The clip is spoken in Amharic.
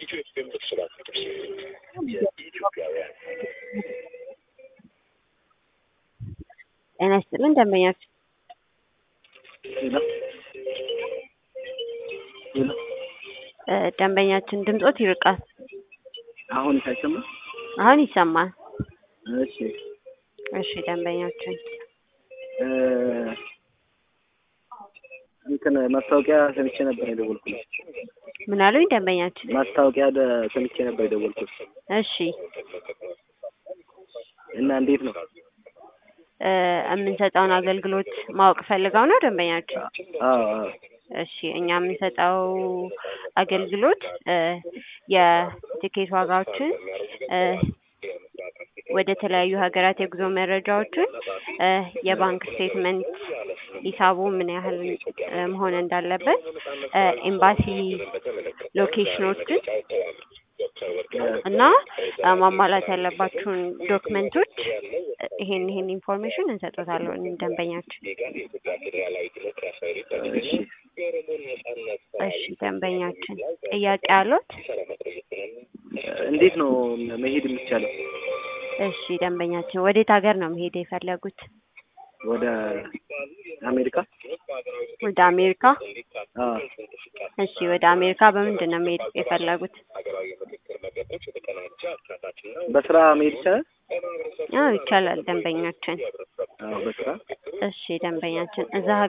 ጤና ይስጥልን ደንበኛችን ሄሎ ሄሎ እ ደንበኛችን ድምጾት ይርቃል። አሁን ሳይሰማ አሁን ይሰማል። እሺ እሺ ደንበኛችን እ እንትን ማስታወቂያ ሰምቼ ነበር የደወልኩት። ምን አሉኝ ደንበኛችን? ማስታወቂያ ደ- ሰምቼ ነበር የደወልኩት እሺ እና እንዴት ነው? እ የምንሰጠውን አገልግሎት ማወቅ ፈልገው ነው ደንበኛችን? አዎ አዎ እሺ እኛ የምንሰጠው አገልግሎት እ የቲኬት ዋጋዎችን እ ወደ ተለያዩ ሀገራት የጉዞ መረጃዎችን እ የባንክ ስቴትመንት ሂሳቡ ምን ያህል እ መሆን እንዳለበት እ ኤምባሲ ሎኬሽኖችን እና እ ማሟላት ያለባችሁን ዶክመንቶች እ ይሄን ይሄን ኢንፎርሜሽን እንሰጦታለን ደንበኛችን። እሺ እሺ ደንበኛችን ጥያቄ አሉት? እንዴት ነው መሄድ የሚቻለው? እሺ ደንበኛችን ወዴት ሀገር ነው መሄድ የፈለጉት? ወደ አሜሪካ? ወደ አሜሪካ? አዎ እሺ ወደ አሜሪካ በምንድን ነው መሄድ የፈለጉት? በስራ መሄድ ይቻላል? አዎ ይቻላል ደንበኛችን። አዎ በስራ እሺ ደንበኛችን እዛ